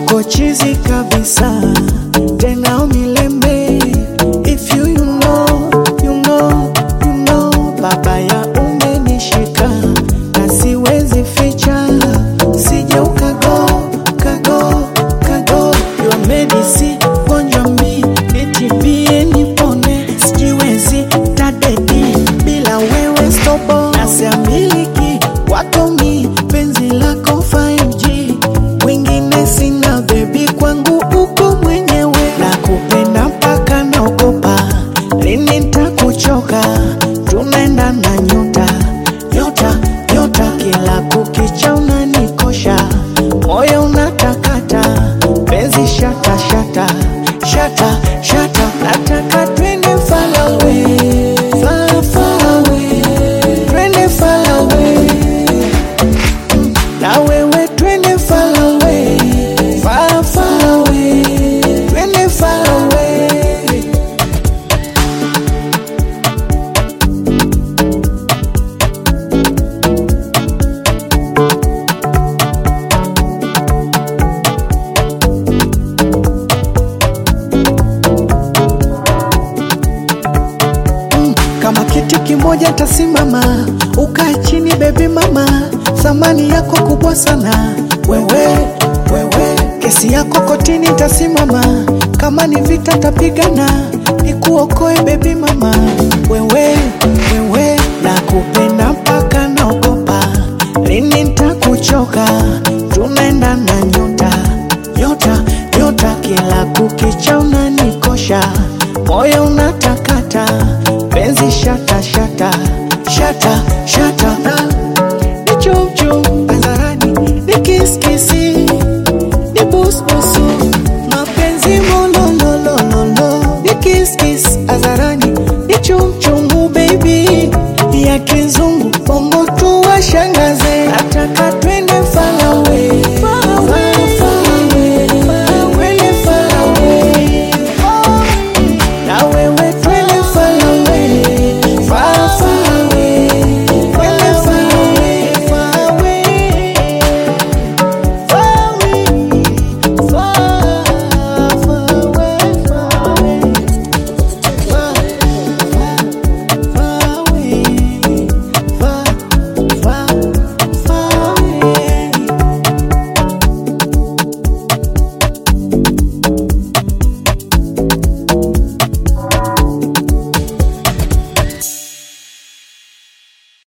uko chizi kabisa tena milembe if you, you know, you know, you know, babaya umenishika na siwezi ficha sije ukago kago kago your medicine gonjwa mi nitibie nipone sijiwezi tadedi bila wewe stopo nasiamiliki watomi penzi lako 5G wengine sina bebi kwangu uko mwenyewe na kupenda mpaka naogopa lini ntakuchoka tunaenda na nyota nyota nyota kila kukicha unanikosha moyo unatakata penzi shata shata shata shata nataka twende far away far far away twende far away na wewe twende far away far far away twende far away kama kiti kimoja tasimama, ukae chini bebi mama, thamani yako kubwa sana wewe, wewe, kesi yako kotini tasimama, kama ni vita tapigana, nikuokoe bebi mama, wewe, wewe, nakupenda mpaka naogopa, lini ntakuchoka, tunaenda na nyota, nyota, nyota, kila kukicha unanikosha, moyo unatakata, penzi shata shata shata shata, na ni chumchum hadharani, ni kiskisi, ni busbusu, mapenzi molololololo, ni kiskis hadharani, ni chumchungu baby ya kizungu, bongo tu washangaze, nataka